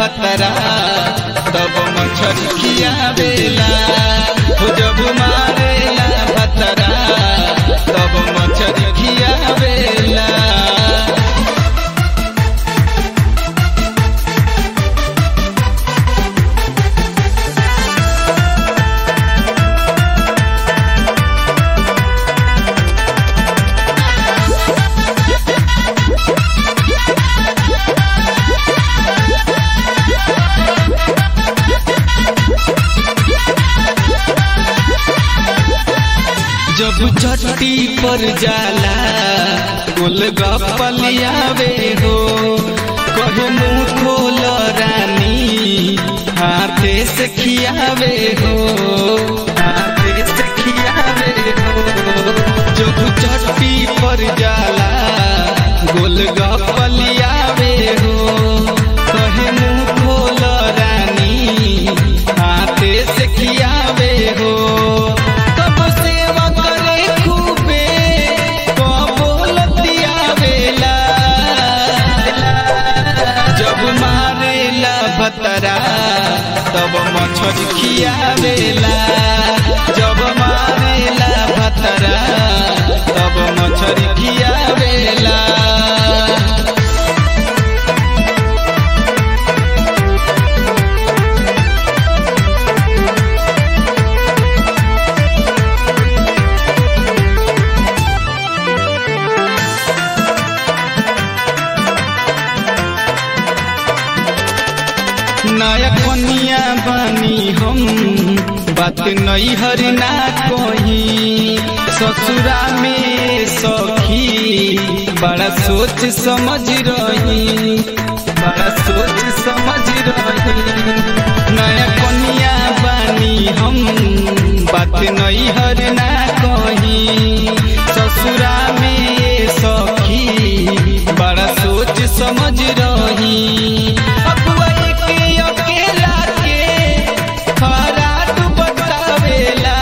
भतरा तब मछरी खियावेला हो जब मारेला भतरा तब मछरी खियावेला जब चट्टी पर जाला गोलगप्पलियावे हो कहे मुंह खोल रानी हाथे से खियावे हो हाथे से खियावे हो जब चट्टी पर जाला गोलगप्पलियावे हो कहे मुंह खोल रानी हाथे से खियावे हो कब सेवा करे खूबे कबो लतियावेला जब मारेला भतरा तब मछरी खियावेला जब मारेला भतरा तब मछरी खियावेला नया कनिया बानी हम बात नहीं हर ना कोई ससुरा में सखी बड़ा सोच समझ रही बड़ा सोच समझ रही नया कनिया बानी हम बात नहीं हर ना कही ससुरा में सखी बड़ा सोच समझ रही अगुआ के अकेला के खराट बतावेला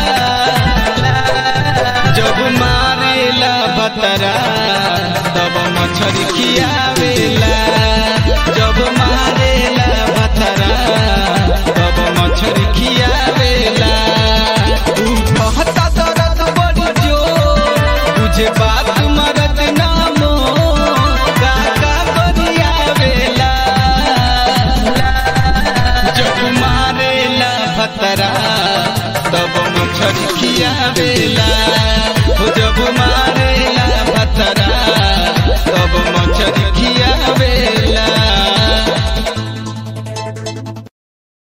जब मारेला बतरा तब मछरी खियावेला जब मारेला बतरा तब मछरी खियावेला तू कहता दर्द बड़ी जोर तुझे बात मरद नामो काका बरियावेला जब मारेला भतरा तब मछरी खियावेला